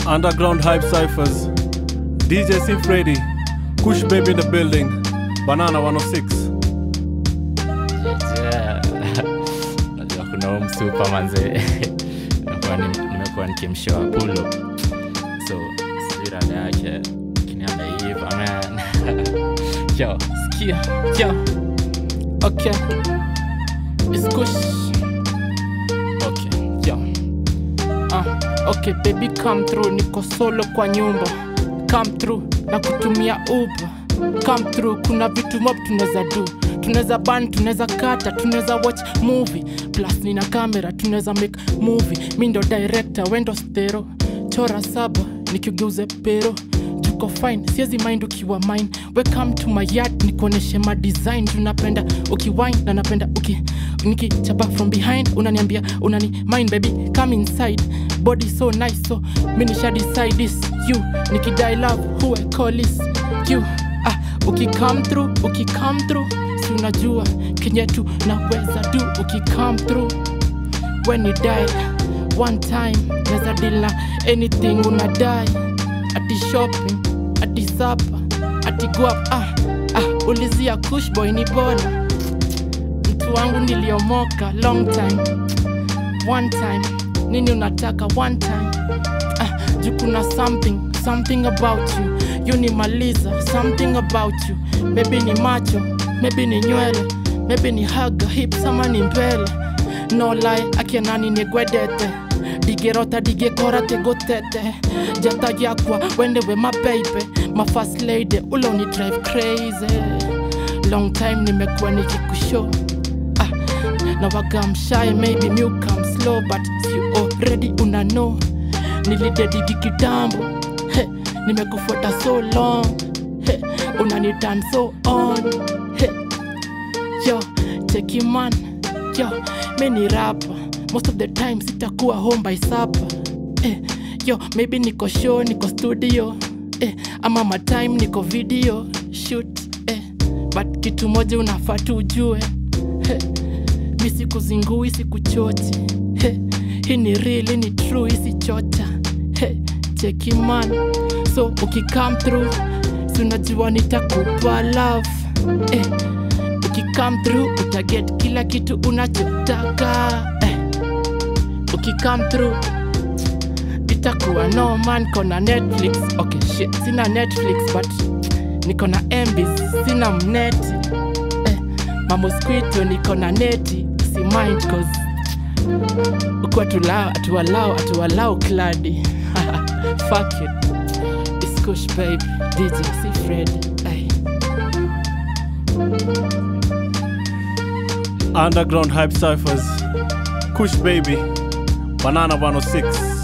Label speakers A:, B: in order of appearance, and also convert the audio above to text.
A: Underground Hype Cyphers, DJ C Freddy, Kush Baby in the building, Banana 106.
B: Yeah. Najua kuna huu msupa manze Nimekuwa ni- nimekuwa nikimshoa pulo so sijui rada yake lakini ameiva man yo sikia yo okay It's kush okay yo Ah, okay baby come through niko solo kwa nyumba come through na kutumia uber come through kuna vitu mob tunaweza do tunaweza ban tunaweza kata tunaweza watch movie plus nina kamera tunaweza make movie mi ndo director wendo stero chora saba nikigeuze pero juko fine siezi mind ukiwa mine welcome to my yard nikuoneshe ma design tunapenda ukiwine na napenda uki nikichapa from behind unaniambia unani mind baby come inside body so nice so mi nisha decide this you nikidai love who I call this you ah ukicome through ukicome through si unajua kenye tu naweza do ukicome through when you die one time neza deal na anything unadai ati shopping ati sapa ati guap ah, ah, ulizia kushboy ni bora mtu wangu niliomoka long time one time nini unataka one time ah, juu kuna something something about you yunimaliza something about you maybe ni macho maybe ni nywele maybe ni haga hips ama ni mbele no lie akianani negwedete digerota digekora tegotete jata yakwa wendewe mabeibe mafast lady ule uni drive crazy long time nimekuwa nikikushow ah, na wagamshaye maybe mi come slow but si already una know nilidedigi kitambo he, nimekufuata so long he, unanitan so on he, yo chekiman yo mi ni rapa most of the time sitakuwa home by supper eh, yo maybe niko show niko studio eh, ama matime niko video shoot eh, but kitu moja unafaa tu ujue eh, mi sikuzingui sikuchochi he, hii ni real hii ni true hii si chocha he, cheki man so ukicome through si unajua nitakupa love eh, ukicome through utaget kila kitu unachotaka eh, ukicome through itakuwa no man kona netflix okay shit sina netflix but niko na mbs sina mneti eh, mamosquito niko na neti si mind cause uku atulao atualao atualao kladi fuck it It's kush baby dj c fred ay.
A: Underground Hype Cyphers, Kush Baby, Banana 106.